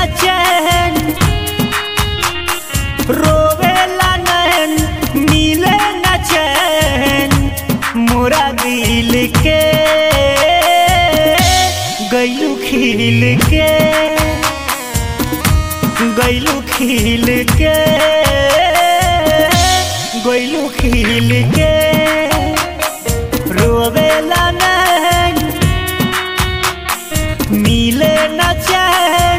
चैन रोवेला नैन मिले न चैन मोरा दिल के गैलू खिल के गैलू खिल के गैलू खिल के रोवेला नैन मिले न चैन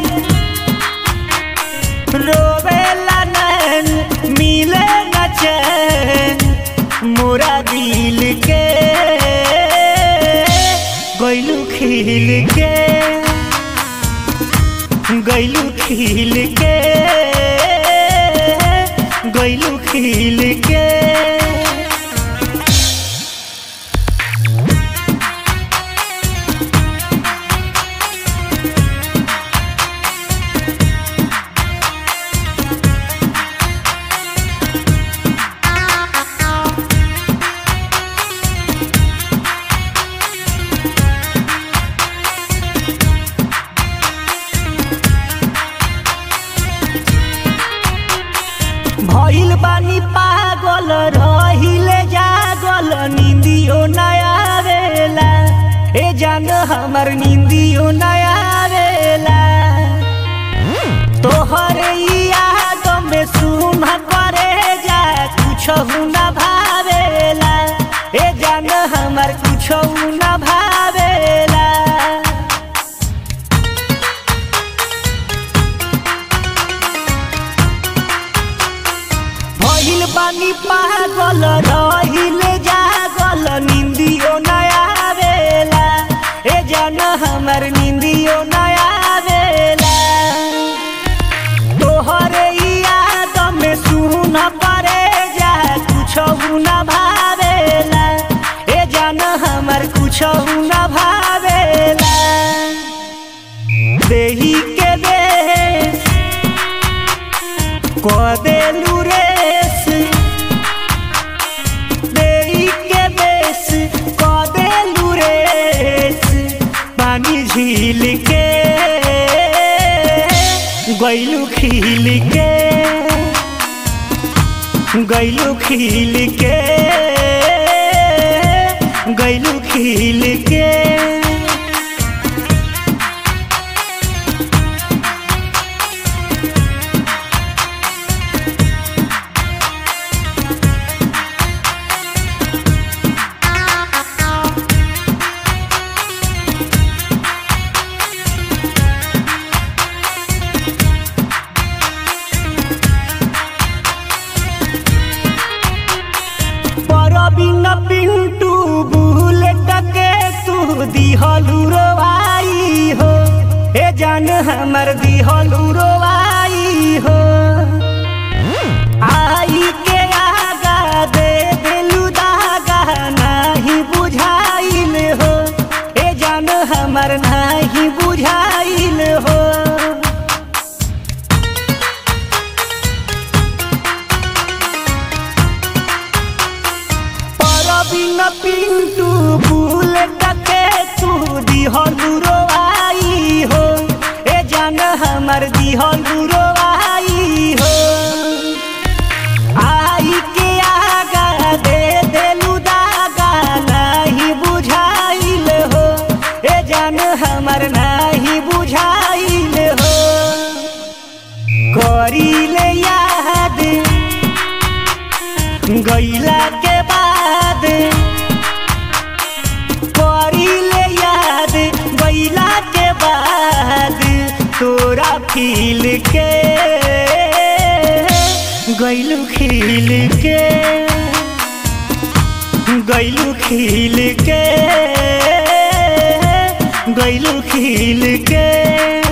रोवेला नैन मिले न चैन मोरा दिल के गैलू खिल के गैलू खिल के गैलू खिल के भइल बानी पागल रहिले जागल निंदियो नया आवेला ए जान हमर निंदियो नया आवेला तोहर ई याद में सुन करे जा कुछ न भावेला ए जान हमर कुछ न भावेला भइल बानी पागल रहिले जागल निंदियो नया आवेला ए जान हमर निंदियो नया आवेला तोहरे ई याद में सुन परे जा कुछ न भावेला ए जान हमर कुछ न भावेला देही के देश कदेलू रेस देई के बेस कदेलू रेस पानी झील के गैलू खिल के गैलू खिल के गैलू खिल के परबिन पिंटू बुलेट के तू दिहलू रोवाई हो ए जान हमर दिहलू रोवाई हो आई के आगा दे दिलू दागा नाही बुझाइल हो ए जान हमर नाही बुझाइल हो परबिन पिंटू बुलेट के तू दिहलू रोवाई हो ए जान हमर दिहलू रोवाई हो आई के आगा दे देलू दागा नाही बुझाइल हो ए जान हमर नाही बुझाइल हो करीले याद गैला के बाद करीले याद गैला के बाद तोरा खिल के गैलू खिल के गैलू खिल के गैलू खिल के